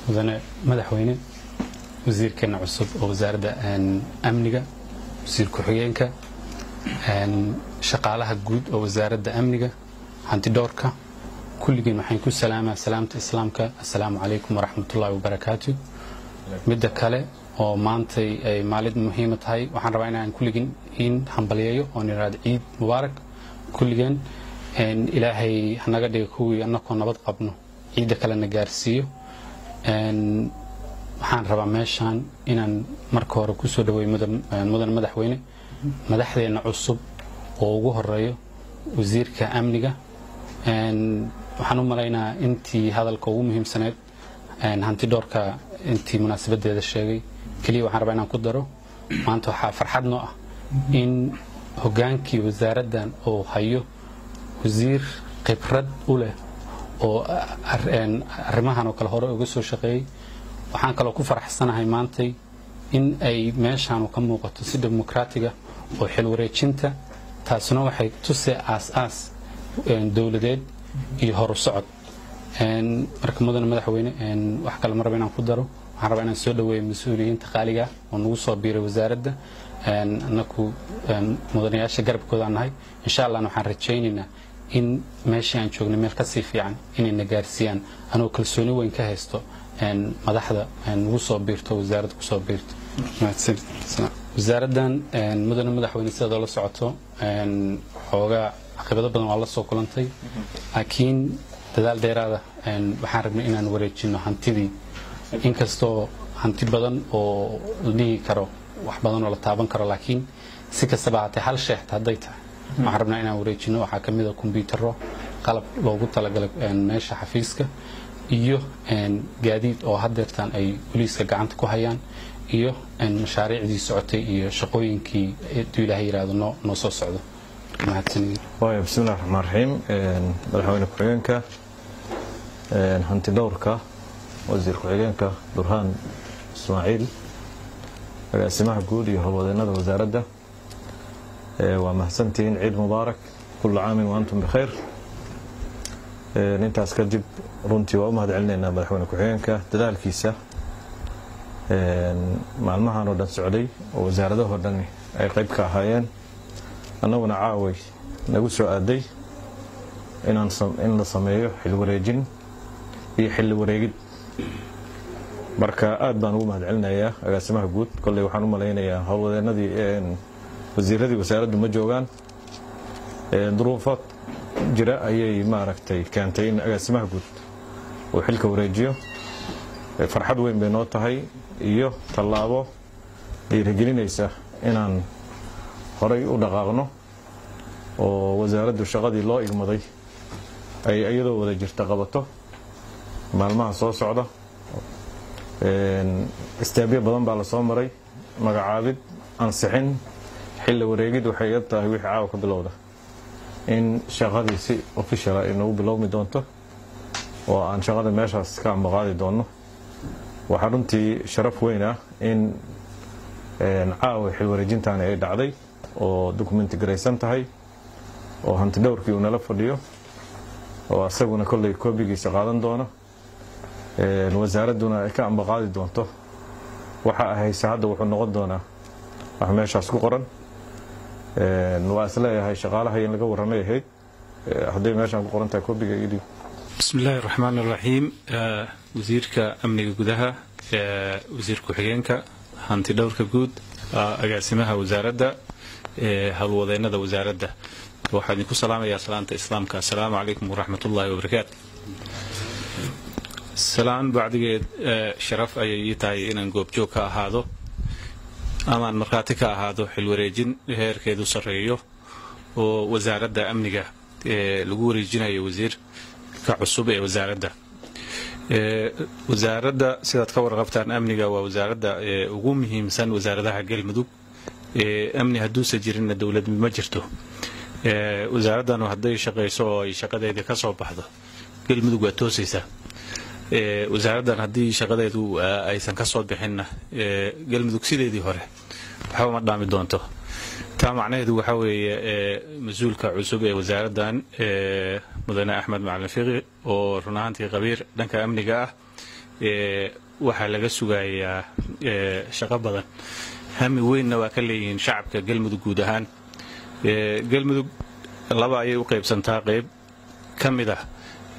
mudane madaxweyne wasiirkeena cusub oo wasaaradda amniga wasiir ku-xigeenka shaqaalaha guud oo wasaaradda amniga hantidhowrka kulligiin waxaan ku salaamaa salaamta islaamka assalaamu calaykum waraxmatullaahi wabarakaatu midda kale oo maantay ay maalid muhiima tahay waxaan rabaa inaan kulligiin in hambalyeeyo oon idhaahdo ciid mubaarak kulligeen ilaahay hanaga dhiga kuwii annakoo nabad qabno ciidda kalena gaarsiiyo waxaan rabaa meeshaan inaan marka hore kusoo dhaweeyo mudan madaxweyne madaxdeenna cusub oo ugu horeeyo wasiirka amniga waxaan u malaynaa intii hadalka ugu muhiimsaneed hantidhoorka intii munaasabadeeda sheegay keliya waxaan rabaa inaan ku daro maanta waxaa farxad noo ah in hogaankii wasaaraddan oo hayo wasiir khibrad u leh oo arrimahan oo kale hore uga soo shaqeeyey waxaan kaloo ku faraxsanahay maantay in ay meeshaanu ka muuqato si dimuqraatiga oo xilwareejinta taasuna waxay tusee aas-aas dowladeed iyo horu socod marka mudane madaxweyne wax kale ma raba inaan ku daro waxaan rabaa inaan soo dhaweeyo mas-uuliyiinta qaaliga oo nagu soo biiray wasaaradda anaku mudanayaasha garabkoodaan nahay insha allahna waxaan rajaynaynaa in meeshii aan joognay meel kasii fiican inayna gaarsiiyaan anoo kalsooni weyn ka haysto madaxda nagu soo biirto wasaaradda kusoo biirto wasaaraddan mudane madaxweyne sidaad oola socoto xoogaa caqibado badan waa la soo kulantay laakiin dadaal dheeraada waxaan rabnay inaan wareejino hantidii inkastoo hanti badan oo la dhihi karo wax badan oo la taaban karo laakiin si kastaba haatee hal sheexta hadday tahay waxaan rabnaa inaan wareejino waxaa ka mida kombyutaro qalab loogu talagalay meesha xafiiska iyo gaadiid oo hadeertaan ay boliiska gacanta ku hayaan iyo mashaariicdii socotay iyo shaqooyinkii aduu ilaahay yihahdo noo noo soo socdo waaya bismillahi raxmaan raxiim madaxweyne ku-xigeenka hanti dhowrka wasiir ku-xigeenka burhaan ismaaciil agaasimaha guud iyo howlwadeennada wasaaradda waa mahadsantihiin ciid mubaarak kula caamin wa antum bikhayr intaas kadib runtii waa u mahad celinaynaa madaxweyne ku-xigeenka dadaalkiisa maalmahan oo dhan socday oo wasaaradahoo dhan ay qayb ka ahaayeen annaguna caaway nagu soo aaday in la sameeyo xil wareejin iyo xilli wareegid marka aad baan ugu mahad celinayaa agaasimaha guud kolley waxaan u malaynayaa howlwadeenadii wasiiradii wasaaraddu ma joogaan duruufo jira ayay maaragtay keentay in agaasimaha guud uu xilka wareejiyo farxad weyn bay noo tahay iyo tallaabo dhiirigelinaysa inaan horay u dhaqaaqno oo wasaaraddu shaqadii loo igmaday ay iyadoo wada jirta qabato maalmaha soo socda istaabyo badan baa la soo maray magacaabid ansixin xilli wareegid waxay iyad tahay wixii caawa ka bilowda in shaqadii si officiala ay nagu bilowmi doonto oo aan shaqada meeshaas ka ambaqaadi doonno waxaa runtii sharaf weyn ah in caawa xil wareejintaani ay dhacday oo dokumenti garaysan tahay oo hanti dhowrkii uu nala fadhiyo oo asaguna kolley koobigiisa qaadan doono wasaaradduna ay ka ambaqaadi doonto waxa ahayse hadda wuxuu noqon doonaa wax meeshaas ku qoran waa isleeyahay shaqaalaha in laga warramay ahayd hadday meeshaan ku qoran tahay koobiga idib bismi illaahi raxmaan iraxiim wasiirka amniga gudaha wasiir ku-xigeenka hanti dhowrka guud agaasimaha wasaaradda howlwadeennada wasaaradda waxaa idinku salaamayaa salaanta islaamka assalaamu calaykum waraxmat ullaahi wabarakaatu salaan bacdigeed sharaf ayay ii tahay inaan goobjoog ka ahaado amaan markhaati ka ahaado xilwareejin heerkeedu sarreeyo oo wasaaradda amniga lagu wareejinayo wasiirka cusub ee wasaaradda wasaaradda sidaad ka warqabtaan amniga waa wasaaradda ugu muhiimsan wasaaradaha galmudug amni hadduusa jirinna dowlad ma jirto wasaaraddan hadday shaqayso oo ay shaqadeeda ka soo baxdo galmudug waa toosaysaa wasaaraddan haddii shaqadeedu aysan ka soo bixinna galmudug sideedii hore waxba ma dhaami doonto taa macnaheedu waxaa weeye mas-uulka cusub ee wasaaraddan mudane axmed macalin fiqi oo run ahaantii qabiir dhanka amniga ah waxaa laga sugayaa shaqo badan hami weynna waa ka leeyihiin shacabka galmudug guud ahaan galmudug laba ayay u qaybsantaa qayb ka mid ah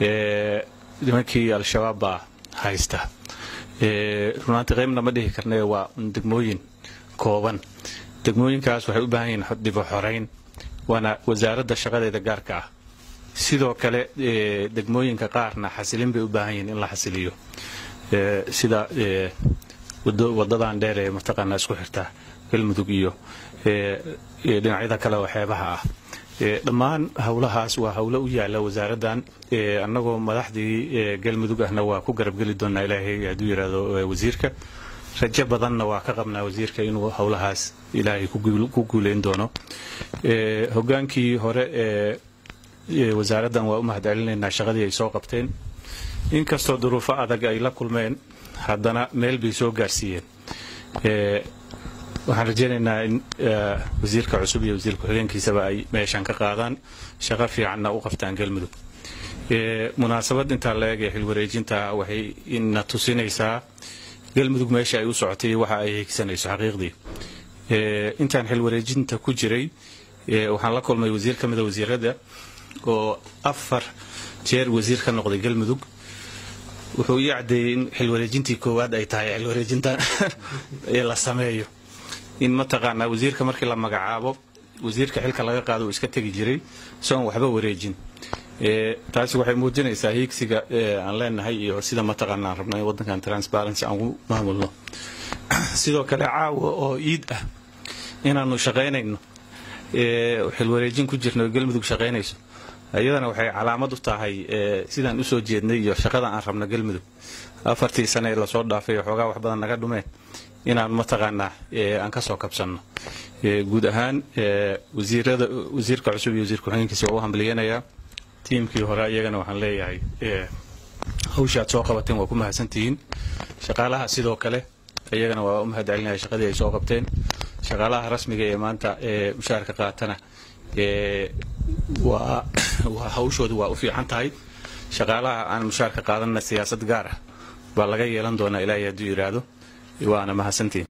nimankii al-shabaab baa haysta runaantii qaybna ma dhihi karne waa degmooyin kooban degmooyinkaas waxay u baahan yihiin dibu xorayn waana wasaaradda shaqadeeda gaarka ah sidoo kale degmooyinka qaarna xasilin bay u baahan yihiin in la xasiliyo sida wadadan dheer ee mataqaanaa isku xirta galmudug iyo dhinacyada kale oo xeebaha ah dhammaan howlahaas waa howlo u yaala wasaaraddan annagoo madaxdii galmudug ahna waa ku garabgeli doonaa ilaahay hadduu yidhaahdo wasiirka rajo badanna waa ka qabnaa wasiirka inuu howlahaas ilaahay ku guuleyn doono hogaankii hore ee wasaaraddan waa u mahad celinaynaa shaqadii ay soo qabteen inkastoo duruufo adag ay la kulmeen haddana meel bay soo gaarsiiyeen waxaan rajaynaynaa in wasiirka cusub iyo wasiir ku-xigeenkiisaba ay meeshan ka qaadaan shaqo fiicanna u qabtaan galmudug munaasabad intaa la eeg ee xilwareejinta waxay ina tusinaysaa galmudug meesha ay u socotay waxa ay higsanayso xaqiiqdii intaan xilwareejinta ku jiray waxaan la kulmay wasiir ka mida wasiirada oo afar jeer wasiir ka noqday galmudug wuxuu ii caddeeyey in xilwareejintii koowaad ay tahay xilwareejinta ee la sameeyo in mataqaanaa wasiirka markii la magacaabo wasiirka xilka laga qaado uu iska tegi jiray isagoon waxba wareejin taasi waxay muujinaysaa hiigsiga aan leenahay iyo sida mataqaana aan rabno in waddankan transparency aan u maamulno sidoo kale caawa oo iid ah inaanu shaqaynayno xilwareejin ku jirno galmudug shaqaynayso iyadana waxay calaamad u tahay sidaan usoo jeednay iyo shaqada aan rabno galmudug afartii sane ee lasoo dhaafay xoogaa wax badan naga dhumeen inaan mataqaanaa aan kasoo kabsanno guud ahaan wasiirada wasiirka cusub iyo wasiir ku-xigeenkiisa waa u hambaliyanayaa tiimkii hore iyagana waxaan leeyahay hawsha aad soo qabateen waa ku mahadsantihiin shaqaalaha sidoo kale iyagana waa u mahad celinaya shaqadii ay soo qabteen shaqaalaha rasmiga ee maanta ee mushaarka qaatana waa hawshoodu waa u fiican tahay shaqaalaha aan mushaarka qaadanna siyaasad gaar ah baa laga yeelan doonaa ilaahay hadduu yidhaahdo waana mahadsantiin